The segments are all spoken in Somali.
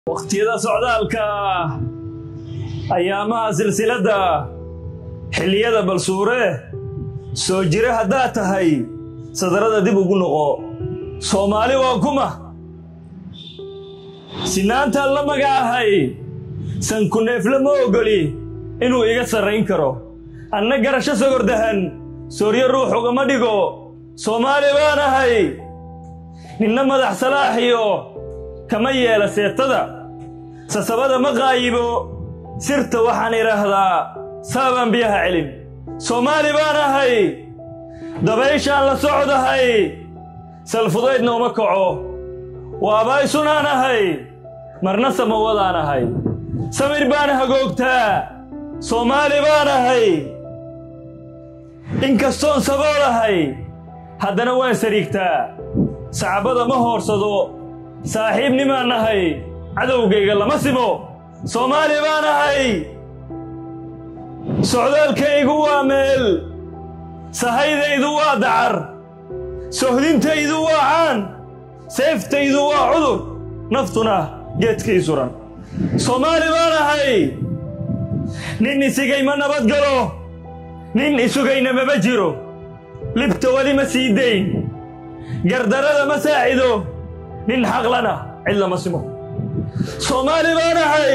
wakhtiyada socdaalka ayaamaha silsiladda xilliyada balsuure soo jire haddaad tahay sadarada dib ugu noqo soomaali waa kuma sinaantaan la magacahay sankuneefle ma ogoli inuu iga sarrayn karo anna garasho sogordahan sooryo ruux ugama dhigo soomaali baan ahay ninna madax salaaxiyo kama yeela seetada sasabada ma qaayibo sirta waxaan idhaahdaa saabaan biyaha celin soomaali baan ahay dabayshaan la socdahay salfudaydna uma kaco waabaysunaan ahay marna samawadaan ahay samir baan hagoogtaa soomaali baan ahay inkastoon saboolahay haddana waan sariigtaa sacbada ma hoorsado saaxiibnimaan nahay cadowgayga lama simo soomaali baan ahay socdaalkaygu waa meel sahaydaydu waa dacar sohdintaydu waa caan seeftaydu waa cudur naftuna geedkay suran soomaali baan ahay nin isigay ma nabad galo nin isugayna maba jiro libta weli ma sii dayn gardarada ma saacido nin xaqlana cid lama simo soomaali baan ahay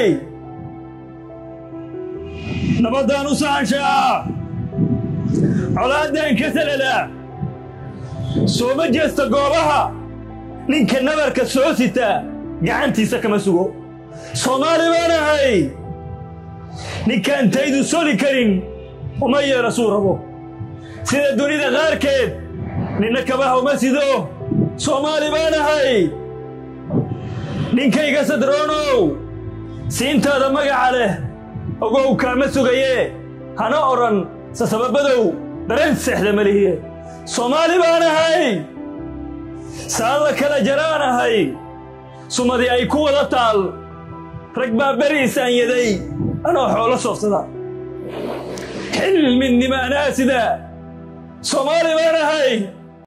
nabaddaan u saanshaa colaaddaan ka saladaa sooma jeesta goobaha ninka nabarka soo sita gacantiisa kama sugo soomaali baan ahay ninkaan taydu soli karin uma yeelo suu rabo sida dunida qaarkeed ninna kabaha uma sido soomaali baan ahay ninkayga sadroonow siintaada magaca leh ogow kaama sugayee hana odhan sasababadow dareen seexda malihiye soomaali baan ahay saan la kala jaraan ahay sumadii ay ku wada taal rag baa beriisaan yaday anoo xoolo soofsada xilmidnimaanaasida soomaali baan ahay